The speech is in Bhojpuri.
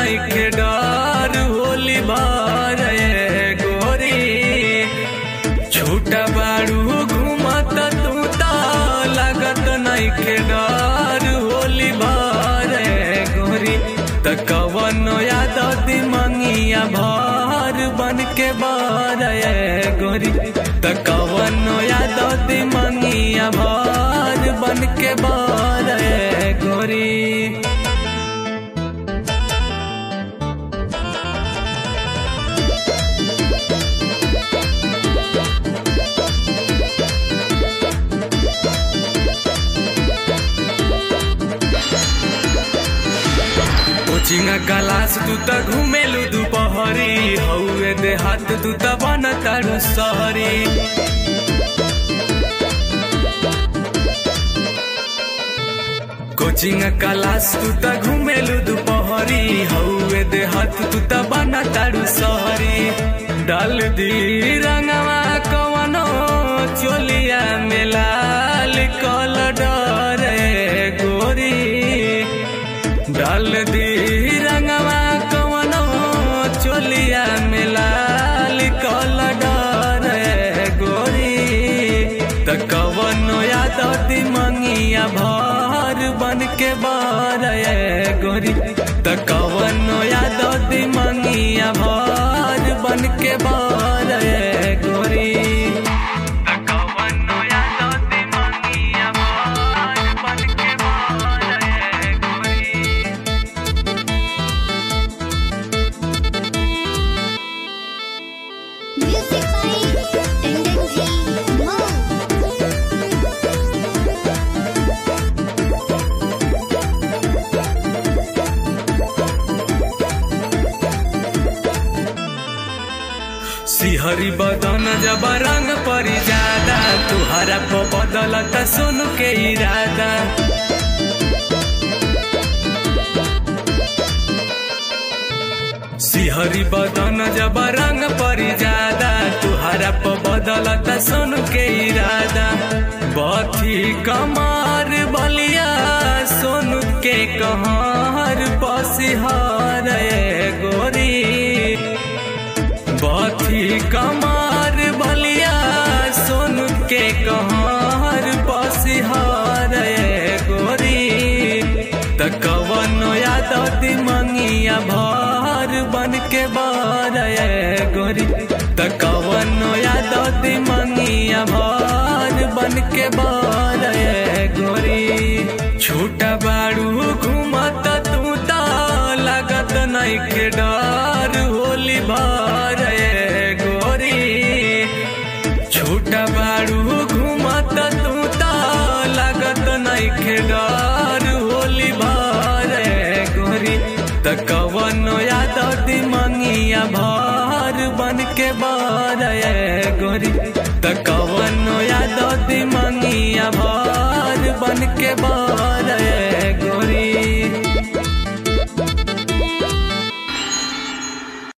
नइखे डर होली भर गोरी छोटा बाड़ू घूमत तू त लागत नइखे डर होली भर गोरी त कवन याद मंगिया भर बन के बार गोरी त कवन याद मंगिया भर बन के बार गोरी कोचिंग क्लास तू त घुमेलु दुपहरी हौए देहात तू त बन तारू सहरी कोचिंग क्लास तू त घुमेलु दुपहरी हौए देहात तू त बन तारू सहरी डाल दी रंगवा कवनो चोलिया मेलाल कल डरे गोरी डाल दी रंगवा कवनो चोलिया मिलाल कल डर गोरी त कवनो याद दी मंगिया भर बन के बार गोरी त कवनो याद दी मंगिया भर बन के बार गोरी त कवनो याद दी मंगिया भर बन के बार गोरी Music by Tendency Mo. सिहरी बदन जब रंग परी जादा तुहरा को बदलत सुन के इरादा सिहरी बदन जब रंग परी जादा तुहरा को बदलत सुन के इरादा बथी कमार बलिया सोन के कहर पसिहार गोरी बथी कमार बलिया सोन के कहर पसिहार गोरी त कवनो याद मंगिया भर बन के बार गोरी त कवनो याद मंगिया भर बन के बार गोरी छोटा बाड़ू घूमत तू त लागत नइखे डर होली भर गोरी छोटा बाड़ू घूमत तू त लागत नइखे डर होली भर गोरी त कवनो याद मंगिया भर बन के बार गोरी त कवनो याद मंगिया भर बन के बार